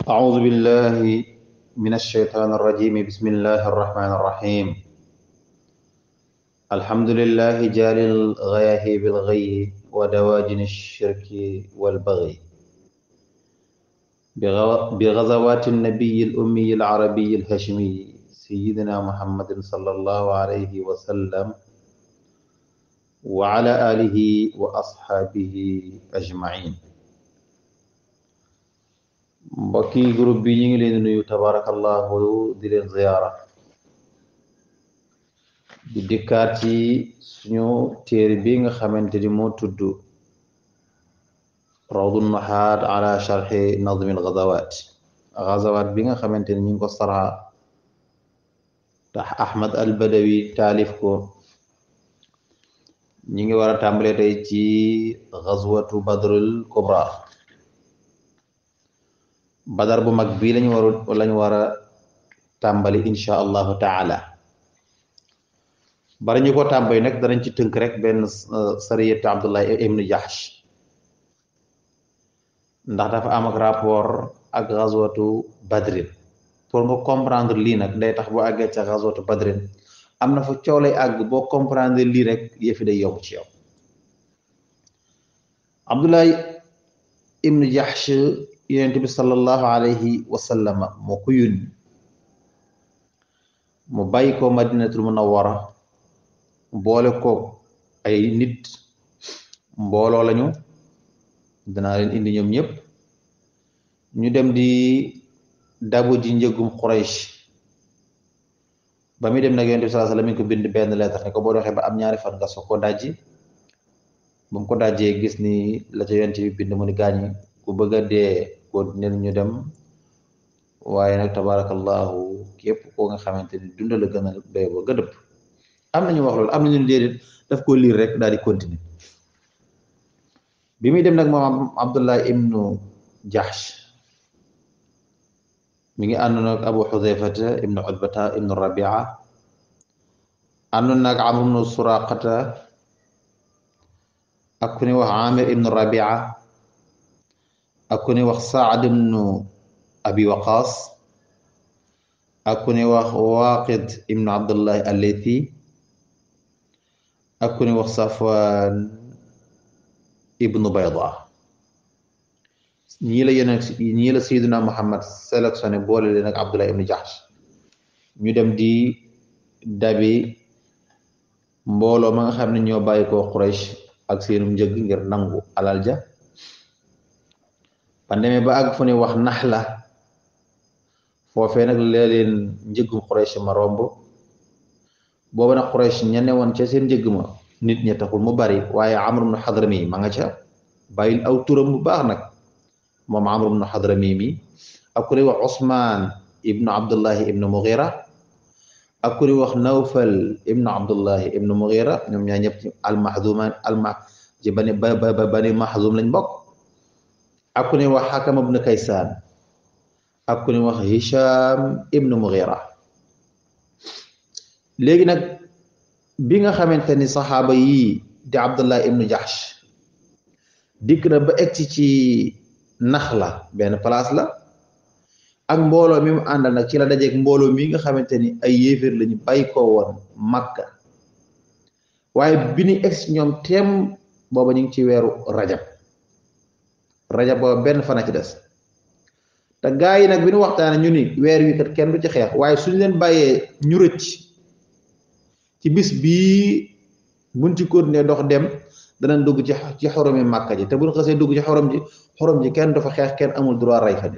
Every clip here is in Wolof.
أعوذ بالله من الشيطان الرجيم بسم الله الرحمن الرحيم الحمد لله جال الغياه بالغي ودواجن الشرك والبغي بغزوات النبي الأمي العربي الهاشمي سيدنا محمد صلى الله عليه وسلم وعلى آله وأصحابه أجمعين mbokki groupe bi ñu ngi leen di nuyu tabarakallahu di leen ziyaara di dikkaat ci suñu téere bi nga xamante ni moo tudd rawdu nahaat ala sharxi nazmi algazawat gazawat bi nga xamante ni ñu ngi ko sara tax ahmad al badawi taalif ko ñi ngi war a tàmbale tey ci gazwatu badrul kubra badar bu mag bii lañu waru lañu war a tàmbali insha allahu taala bari ñu ko tàmbali nag danañ ci tënk rek benn sariyatu abdullah ibnu jahsh ndax dafa am ak rapport ak gazwatu badrin pour nga comprendre lii nag day tax boo àggee ca gazwatu badrin am na fa coow lay àgg boo comprendre lii rek yëfi day yomb ci yow abdullah ibnu jahsh yonent bi sallallahu alayhi wa sallama moo ko yónni mu bàyyi ko madinatul munawwara boole ko ay nit mbooloo lañu danaa leen indi ñoom ñëpp ñu dem di dabu ji njëgum Quraysh ba muy dem nag yonent bi sallallahu alayhi wa sallam mi ko bind benn lettre ne ko boo doxee ba am ñaari fan nga soog ko dajji ba mu ko dajjee gis ni la ca yonent bi bind mu ni gaañi ku bëgg a dee continuer ñu dem waaye nag tabarakallahu képp koo nga xamante ni dunda la gën a doy ba gëdëb am nañu wax loolu am nañu déedéet daf ko liir rek daal di continuer bi muy dem nag moom abdullah ibnu jahsh mi ngi àndoon ak abu xudayfata ibnu utbata ibnu rabia àndoon nag amr ibnu suraqata ak ku ni wax amir ibnu rabia ak ku ni wax saad ibnu abi waqaas ak ku ni wax waaqid ibnu abdullahi allethi ak ku ni wax safwan ibnu bayda ñii la yeneen ñii la sayyiduna muhammad sélectionné boole leen ak abdullahi ibnu jahsh ñu dem di dabi mbooloo ma nga xam ne ñoo bàyyi ko quraish ak seenum njëg ngir nangu alal ja ba demee ba àgg fu ne wax nax la foofee nag lee leen njëggum Quraysh ma romb booba nag Quraysh ña ne woon ca seen njëgg ma nit ña taxul mu bari waaye Amr ibnu Hadrami ma nga ca bàyyil aw turam bu baax nag moom Amr ibnu Hadrami mi ak ku ne wax Usmaan ibnu Abdullahi ibnu Mughira ak ku ne wax Nawfal ibnu Abdullahi ibnu Mughira ñoom ñaa ñëpp ci almahduman alma ci bani ba bani mahzum lañ bokk ak ku ne wax xakam ibnu kaysaan ak ku ne wax hisham ibnu mughira léegi nag bi nga xamante ni saxaaba yii di abdullah ibnu jahsh dikk na ba egsi ci naxla benn place la ak mbooloo mi mu àndal nag ci la dajeeg mbooloo mi nga xamante ni ay yéeféer lañu bàyyi ko woon makka waaye bi ñu egsi ñoom teem booba ñu ngi ci weeru rajab rajab booba benn fana ci des te gaa yi nag bi ñu waxtaane ñu ni weer wi kat kenn du ci xeex waaye suñu leen bàyyee ñu rëcc ci bis bii buñ ci continuer dox dem danañ dugg ci ci xoromi màkka ji te buñ xasee dugg ci xorom ji xorom ji kenn du fa xeex kenn amul droit rey fa de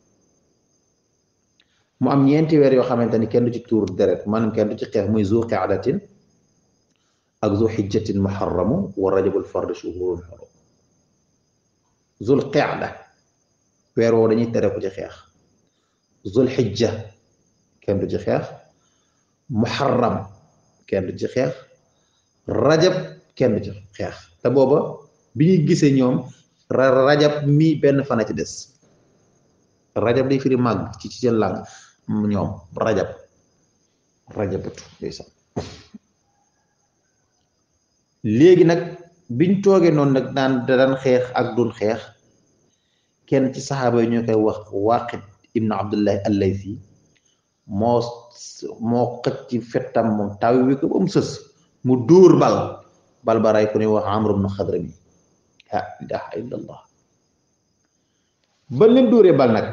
mu am ñeenti weer yoo xamante ni kenn du ci tuur deret maanaam kenn du ci xeex muy zu qaadatin ak zu xijjatin muharramu wa rajabul fard shuhurun xurum zul qeada weer woo dañuy tere ku ci xeex zul xijja kenn du ci xeex muharram kenn du ci xeex rajab kenn du ci xeex te booba bi ñuy gisee ñoom rajab mi benn fana ci des rajab day firi màgg ci ci seen làng ñoom rajab rajabatu ndeysaan léegi nag biñ toogee noonu nag daan daan xeex ak dun xeex kenn ci saxaaba yi ñu koy wax Waaqid ibnu Abdullahi Allaysi moo moo xëcc ci fettam moom taw wi ko ba mu sës mu dóor bal bal ba ray ku ne wax Amr ibnu Xadrami la ilaha illa allah ba leen dóoree bal nag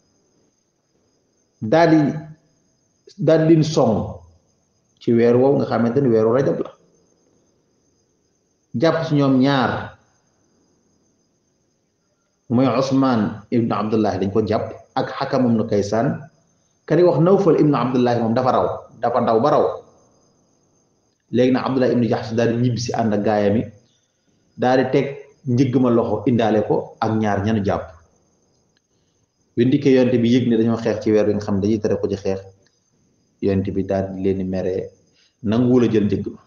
daal di daal di leen song ci weer woowu nga xamante ni weeru rajab la jàpp ci ñoom ñaar mooy Usmaan ibnu Abdullahi dañ ko jàpp ak Xakam ibnu Kaysaan kani wax Nawfal ibnu Abdullahi moom dafa raw dafa daw ba raw léegi nag Abdullahi ibnu Jaxs daal di ñibbi si ànd ak gaayam yi daal di teg njëgg ma loxo indaale ko ak ñaar ñanu jàpp bi ndikkee yonte bi yëg ne dañoo xeex ci weer bi nga xam ne dañuy tere ko ci xeex yonte bi daal di leen mere nanguwul a jël njëgg ma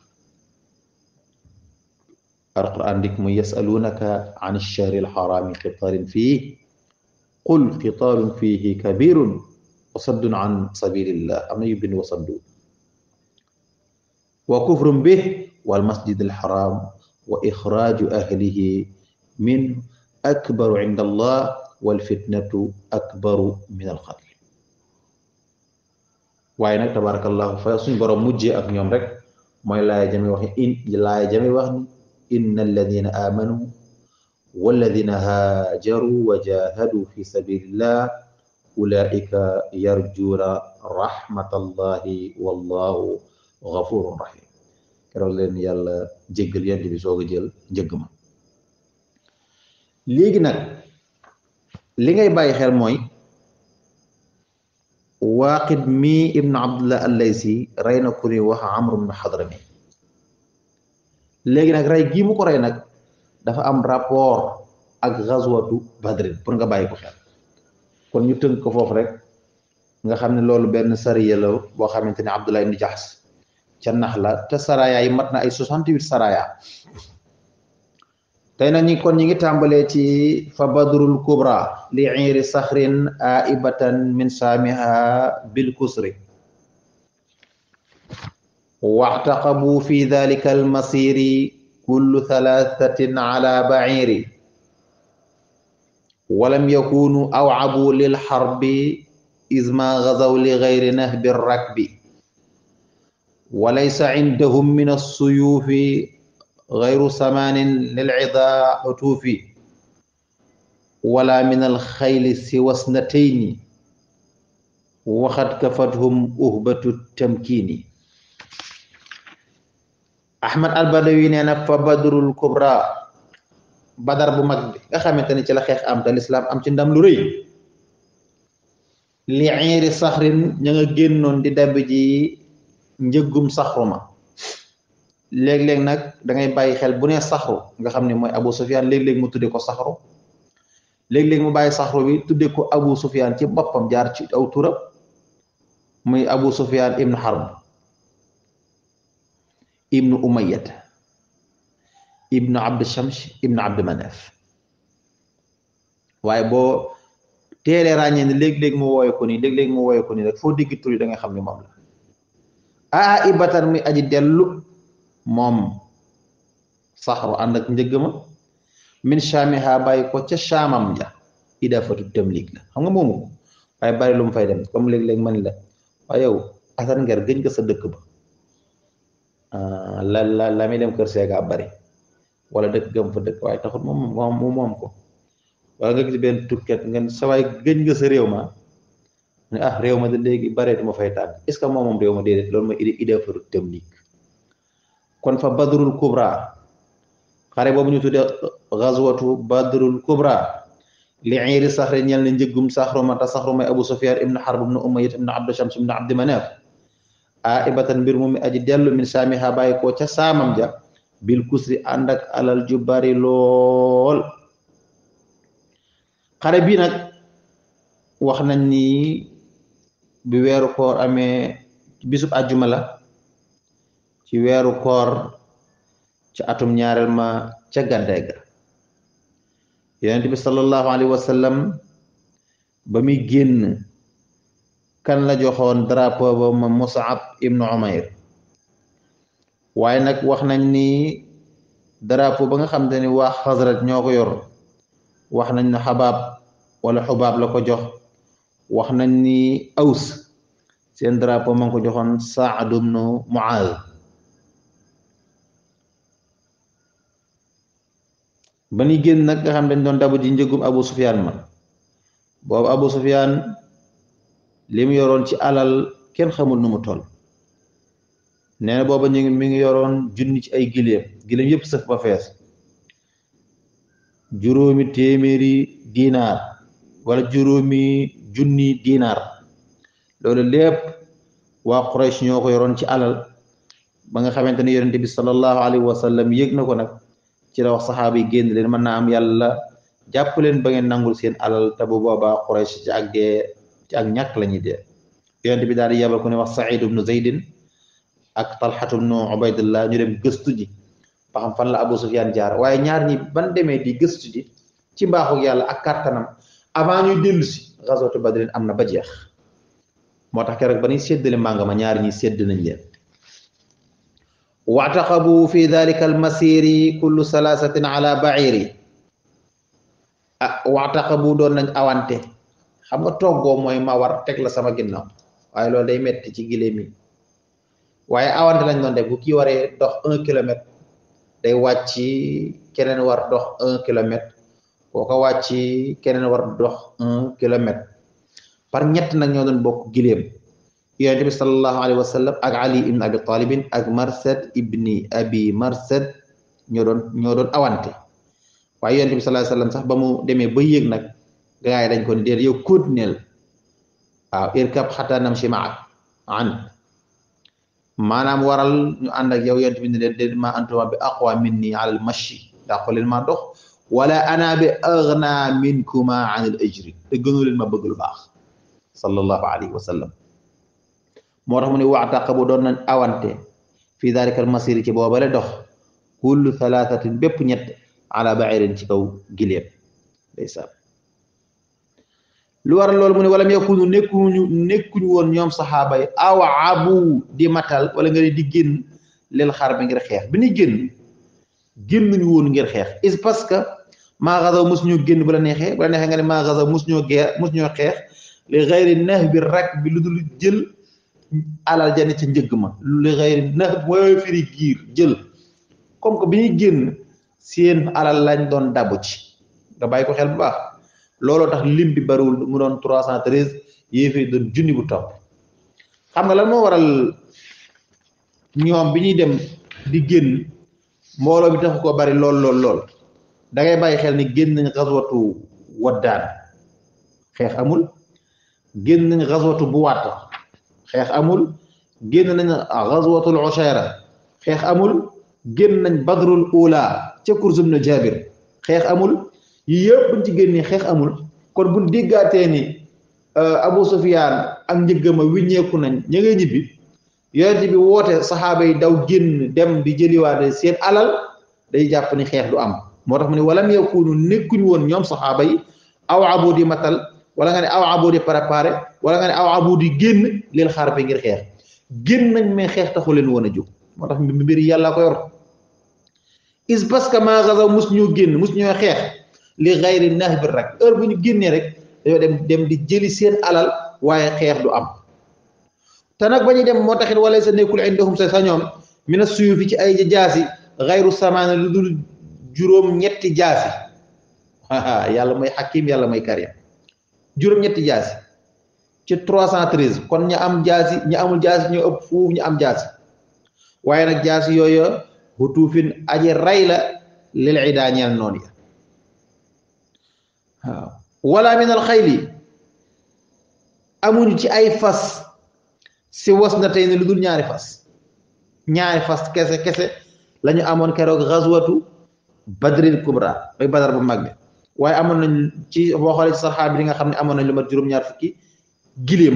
alquran dik mu yasalunaka an alshahri alxarami qitaalin fii qul qitaalun fihi kabirun wa saddun an sabilillah am na yu bind wa saddu wa kufrun bih wal masjid alxaram wa ixraaju ahlihi min akbaru inda allah wal fitnatu akbaru min alqatl waaye nag tabarakallahu fa suñ borom mujjee ak ñoom rek mooy laaya jame wax in laaya jame wax ni inna alladina amanu walladina haajaru wa jahadu fi sabilillah ulaika yarjuuna rahmatallahi wallahu ghafurun rahim keroog leen yàlla jéggal yent bi soog a jël njëgg ma léegi nag li ngay bàyyi xel mooy waaqid mi ibnu abdullah allaysi rey na ku ni wax amru ibnu xadrami léegi nag rey gii mu ko rey nag dafa am rapport ak gazwatu badrin pour nga bàyyi ko xel kon ñu tënk ko foofu rek nga xam ne loolu benn sariya la boo xamante ne abdullah ibnu jaxs ca nax la te saraya yi mat na ay soixante-huit saraya tey nag ñi kon ñi ngi tàmbalee ci fa badrul kubra li iiri saxrin aibatan min saamiha bil kusri waxtaqabu fi dalika almasiri kullu thalathatin ala bairi walam yakunu awcabu lilxarbi izma gazaw li gayri nahbi rakbi walaysa cindahum min alsuyufi غير سمان للعضا حتوف ولا من الخيل سوى اثنتين وقد كفتهم أهبة التمكين أحمد البدوي نينا فبدر الكبرى بدر bu mag bi nga xamante ni ci la xeex am te lislaam am ci ndam lu rëy li iiri saxrin ña nga génnoon di dab ji njëggum saxruma léeg-léeg nag da ngay bàyyi xel bu nee saxru nga xam ne mooy Abu Sufyan léeg-léeg mu tudde ko saxru léeg-léeg mu bàyyi saxru bi tudde ko Abu Sufyan ci boppam jaar ci aw turam muy Abu Sufyan ibnu Harb ibnu Umayyad ibnu Abd Shams ibnu Abd Manaf waaye boo teelee ràññee ne léeg-léeg mu wooye ko nii léeg-léeg mu wooye ko nii rek foo digg tur yi da nga xam ne moom la aa ibatan mi aji dellu moom saxru ànd ak njëgg ma min shaamiha bàyyi ko ca shaamam ja idafatu tamlik la xam nga moomu ko waaye bari lu mu fay dem comme léeg-léeg man la waaye yow asan nger gëj nga sa dëkk ba la la la muy dem kër seega bari wala dëkk gëm fa dëkk waaye taxut moom moom mu moom ko wala nga gis benn tukket ngeen sa waay gëj nga sa réew ma ne ah réew ma de léegi bare du ma fay tàgg est ce que moom moom réew ma déedéet loolu mooy idafatu tamlik kon fa badrul kubra xare boobu ñu tudde gazwatu badrul kubra li iiri saxri ñel ne njëggum saxru mata saxru may abu sufyan ibnu harb ibnu umayyad ibnu abdu shams ibnu abdi manaf a ibatan mbir mu mi aji dellu min saamiha bàyyi ko ca saamam ja bil kusri ànd ak alal ju bari lool xare bii nag wax nañ ni bi weeru koor amee bisub àjjuma la ci weeru koor ci atum ñaareel ma ca gàddaay ga yonent bi sallallahu alayhi wa sallam ba muy génn kan la joxoon drapeau ba ma Mus'ab ibnu Umayr waaye nag wax nañ ni drapeau ba nga xam te ni waa Xasraj ñoo ko yor wax nañ ne Xabaab wala xubaab la ko jox wax nañ ni aws seen drapeau ma ngi ko joxoon Saad ibnu Muaaz ba ñuy génn nag nga xam dañ doon dabu ji njëgum Abu Sufyaan ma boobu Abu Sufyaan li mu yoroon ci alal kenn xamul nu mu toll nee na booba ñu ngi mi ngi yoroon junni ci ay giléem giléem yëpp sëf ba fees juróomi téeméeri diinaar wala juróomi junni diinaar loolu lépp waa Quraysh ñoo ko yoroon ci alal ba nga xamante ne yonente bi sallallahu alayhi wa sallam yëg na ko nag ci la wax saxaaba yi génn leen mën naa am yàlla jàpp leen ba ngeen nangul seen alal te bu boobaa Quraysh ci ak dee ci ak ñàkk la ñuy dee yonente bi daal di yabal ku ne wax Saïd ibnu Zaydin ak Talxatu ibnu Ubaydillah ñu dem gëstu ji ba xam fan la Abu Sufyaan jaar waaye ñaar ñi ban demee di gëstu ji ci mbaaxu yàlla ak kàttanam avant ñuy dellu si gazwatu Badrin am na ba jeex moo tax keroog ba ñuy séddale mànga ma ñaar ñi sédd nañ leen waataqabu fi dalika almasiri kullu salaasatin ala bairi ah waataqabu doon nañ awante xam nga toggoo mooy ma war teg la sama ginnaaw waaye loolu day metti ci giléem yi waaye awante lañ doon def bu kii waree dox un kilomètre day wàcc keneen war dox un kilomètre boo ko wàcc keneen war dox un kilomètre par ñett nag ñoo doon bokk giléem yonente bi sallallahu alayhi wa sallam ak ali ibn abi talibin ak marsad ibni abi marsad ñoo doon ñoo doon awante waaye yonente bi sallallahu alayhi wa sallam sax ba mu demee ba yéeg nag gaa yi dañ ko ni déet yow continuel waaw irkab xata namshi maak an maanaam waral ñu ànd ak yow yonente bi ne leen déet ma antuma bi aqwa minni ala al mashi daa ko leen maa dox wala ana bi aghna minkuma an al ajri te gënu leen ma bëgg lu baax sallallahu alayhi wa sallam moo tax mu ne waxtaqabu doon nañ awante fii dalika almasiri ci boobale dox kullu thalathatin bépp ñett ala ba'irin ci kaw giléem ndeysaan lu waral loolu mu ne walam yakunu nekkuñu nekkuñu woon ñoom saxaaba yi aw abu di matal wala nga ne di génn leel xar bi ngir xeex bi ni génn génnuñu woon ngir xeex is parce que maa gazaw mus ñoo génn bu la neexee bu la neexee nga ne maa gazaw mus ñoo geer mus ñoo xeex li xayri nax bi rak bi lu dul jël alal jani ca njëgg ma li xayri nax mooy firi giir jël comme que bi ñuy génn seen alal lañ doon dabu ci nga bàyyi ko xel bu baax looloo tax lim bi bariwul mu doon trois cent treize yéefee doon junni bu topp xam nga lan moo waral ñoom bi ñuy dem di génn mbooloo bi taxu ko bari lool lool lool da ngay bàyyi xel ni génn nañ xaswatu waddaan xeex amul génn nañ xaswatu buwaat xeex amul génn nañ xaswatul ushayra xeex amul génn nañ badrul ula ca kursum na jabir xeex amul yi yëpp buñ ci génnee xeex amul kon buñ déggaatee ni Abu Sufyaan ak njëggama wiññeeku nañ ña ngay ñibbi yonent bi woote saxaaba yi daw génn dem di jëliwaate seen alal day jàpp ni xeex du am moo tax mu ne walam yakunu nekkuñ woon ñoom saxaaba yi aw abu di matal wala nga ne aw abu di préparé wala nga ne aw abu di génn leen xaar bi ngir xeex génn nañ mais xeex taxu leen woon a jóg moo tax mbir yàlla ko yor is parce que ma gazaw mus ñoo génn mus ñoo xeex li xayri nax bi rek heure bu ñu génnee rek dañoo dem dem di jëli seen alal waaye xeex du am te nag ba ñuy dem moo taxit wala sa nekkul indahum sa sa ñoom mina suyufi ci ay jaasi xayru samaana lu dul juróom ñetti jaasi yàlla mooy xakim yàlla mooy karim juróom ñetti jaasi ci trois cent treize kon ña am jaasi ña amul jaasi ñoo ëpp fuuf ñu am jaasi waaye nag jaasi yooyu xutuufin aji ray la lil ida ñeel noonu ya waaw wala min al xayli amuñu ci ay fas si was na tey ne lu dul ñaari fas ñaari fas kese kese la ñu amoon keroog xaswatu badril kubra bay badar bu mag bi waaye amoon nañ ci boo xoolee ci saxaaba bi nga xam ne amoon nañ lu mat juróom-ñaar fukki giléem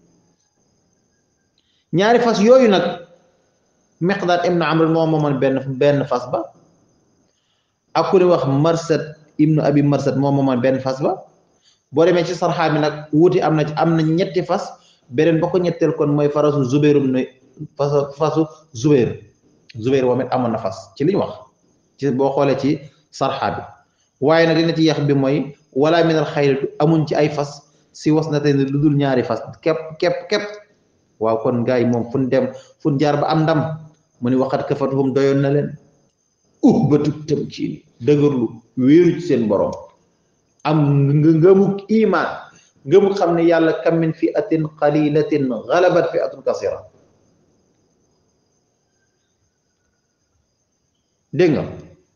ñaari fas yooyu nag Miqdaad ibnu Amr moo moomoon benn benn fas ba ak ku ne wax Marsad ibnu Abi Marsad moo moomoon benn fas ba boo demee ci sarxaa bi nag wuti am na ci am na ñetti fas beneen ba ko ñetteel kon mooy farasu Zubairum ne fasu fasu Zubair Zubair moom it amoon na fas ci li ñu wax ci boo xoolee ci sarxa bi waaye nag dina ci yax bi mooy wala minal xayli amuñ ci ay fas si was na tey lu dul ñaari fas képp képp képp waaw kon gars yi moom fu ñu dem fu ñu jaar ba am ndam mu ni waxat kafatuhum doyoon na leen uh ba tug tam ci dëgërlu wéeru ci seen borom am nga ngëmuk iman ngëmuk xam ne yàlla kam min fi atin qalilatin galabat fi atun kasira dégg nga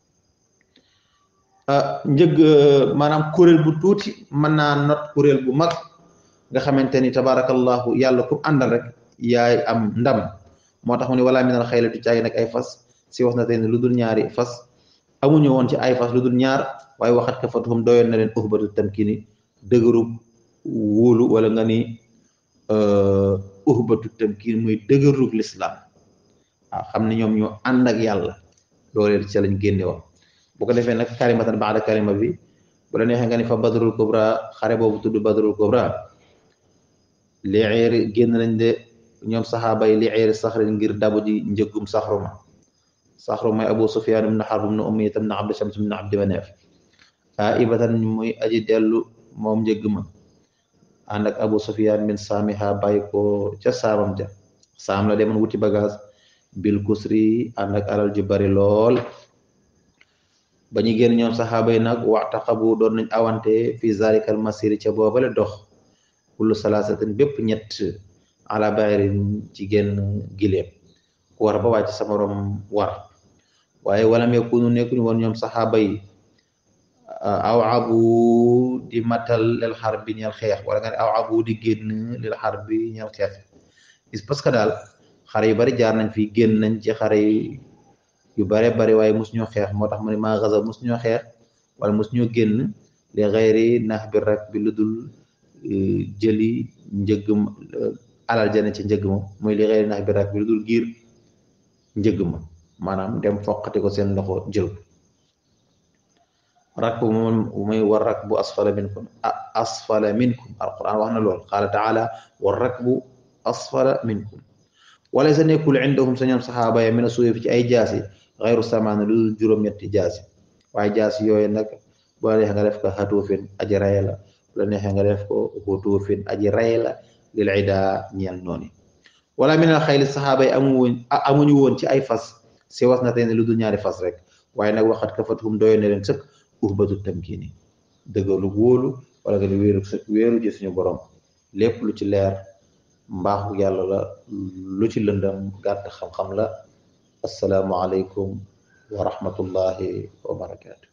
njëg maanaam kuréel bu tuuti mën naa not kuréel bu mag nga xamante ni tabarakallahu yàlla ku àndal rek yaay am ndam moo tax mu ne wala minal xaylatu caagi nag ay fas si wax na tey ne lu dul ñaari fas amuñu woon ci ay fas lu dul ñaar waaye waxat ka fatuhum doyoon na leen uhbatu tamkini dëgërub wóolu wala nga ni uhbatu tamkin muy dëgërub lislaam waaw xam ne ñoom ñoo ànd ak yàlla loolu ci lañ génne woon bu ko defee nag kalimatan baada kalima bi bu la neexee nga ni fa badrul kubra xare boobu tudd badrul kubra li eeri génn nañ de ñoom saxaaba yi li eeri saxrin ngir dabu ji njëggum saxruma saxru mooy abu sufyaan ibnu xarb ibnu umayya ibnu abdi shams ibnu abdi maneef a ibatan muy aji dellu moom njëgg ma ànd ak abu sufyaan min saamiha bàyyi ko ca saamam ja saam la demoon wuti bagage bil kusri ànd ak alal ju bari lool ba ñu génn ñoom saxaaba yi nag waxtaqabu doon nañ awante fi zalikal masiri ca boobale dox kullu salaasatin bépp ñett ala bayrin ci génn gileem ku war ba wàcc sa morom war waaye walam yakunu nekkuñu woon ñoom saxaaba yi aw abu di matal lil xar bi ñeel xeex wala nga ne aw abu di génn lil xar bi ñeel xeex is parce que daal xare yu bari jaar nañ fi génn nañ ci xare yu bare bari waaye mus ñoo xeex moo tax mu ne maa gaza mus ñoo xeex wala mus ñoo génn li xayri nax bi rek bi lu dul jëli njëgg alal jane ci njëgg ma muy li xayri nax bi rek bi lu dul giir njëgg ma maanaam dem foqati ko seen loxo jël rak bu moom muy war rak bu asfala minkum asfala minkum alquran wax na lool qaala taala war rak bu asfala minkum wala sa nekkul indahum sa ñoom saxaaba ya mina suuf ci ay jaasi xayru samaana lu juróom-ñetti jaasi waaye jaasi yooyu nag bu la neexee nga def ko xatuufin aji ray la bu la neexee nga def ko xutuufin aji ray la lil ida ñeel noonu wala minal xayli saxaaba yi amu woon amuñu woon ci ay fas si was na tey ne lu dul ñaari fas rek waaye nag waxat ka fatuhum doyoon ne leen sëkk uhbatu tamkini dëggalu wóolu wala nga ni wéeru wéeru ci suñu borom lépp lu ci leer mbaaxu yàlla la lu ci lëndam gàtt xam-xam la assalaamu aleykum wa rahmatullahi wa barakaatu